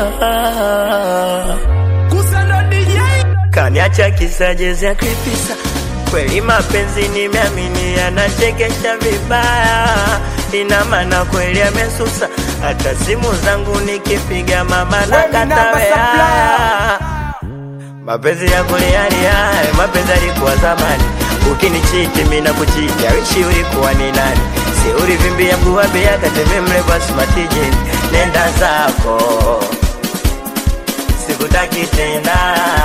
Kusando DJ kaniacha kisa jezi ya kripisa kweli mapenzi nimeamini yanachekesha vibaya ina maana kweli amesusa hata simu zangu nikipiga mama na Wewe ni namba katawea supplier. mapenzi ya kulialia mapenzi alikuwa zamani ukinichiti mina kuchiti awishi ulikuwa ni nani si ulivimbia mguwabia kateme mrefu asimatijini nenda zako sikutaki tena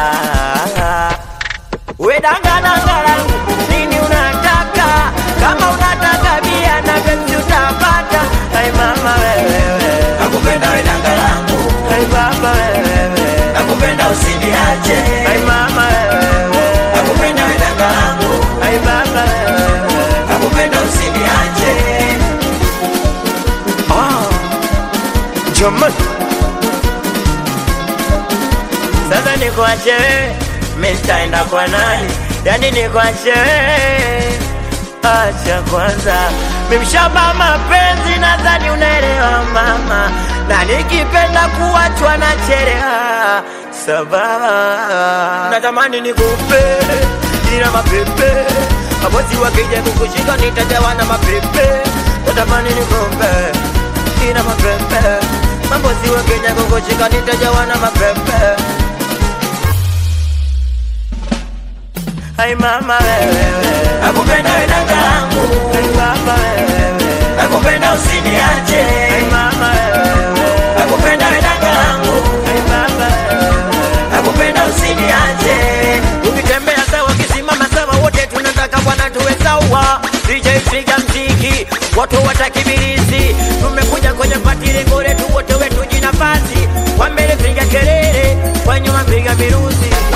wedangadangalangu nini unataka kama unataka bia na penzi utapata ai mama wewewe nakupenda wedanga langu ai baba wewewe nakupenda usiniache ai mama wewewe nakupenda wedanga langu ai baba wewewe nakupenda usiniache Jamani, sasa nikuache wewe, mimi nitaenda kwa nani? Yani nikuache wewe, acha kwanza, mimi mshamba mapenzi, nadhani unaelewa mama, na nikipenda kuachwa na chelewa sababu natamani nikupe ila mapepe mabosi wakija kukushika nitajawa na mapepe natamani nikupe ina mapepe mambozi wa Kenya kukushika nitajawa na mapepe Ai mama wewe nakupenda wedanga langu Ai baba wewe nakupenda usiniache Ai mama wewe nakupenda wedanga langu Ai baba wewe nakupenda usiniache Ukitembea sawa kisimama sawa wote tunataka bwana tuwe sawa DJ piga mziki watu watakibirizi tumekuja kwenye pati lengo letu wote wetu jina pasi kwa mbele piga kelele kwa nyuma piga miruzi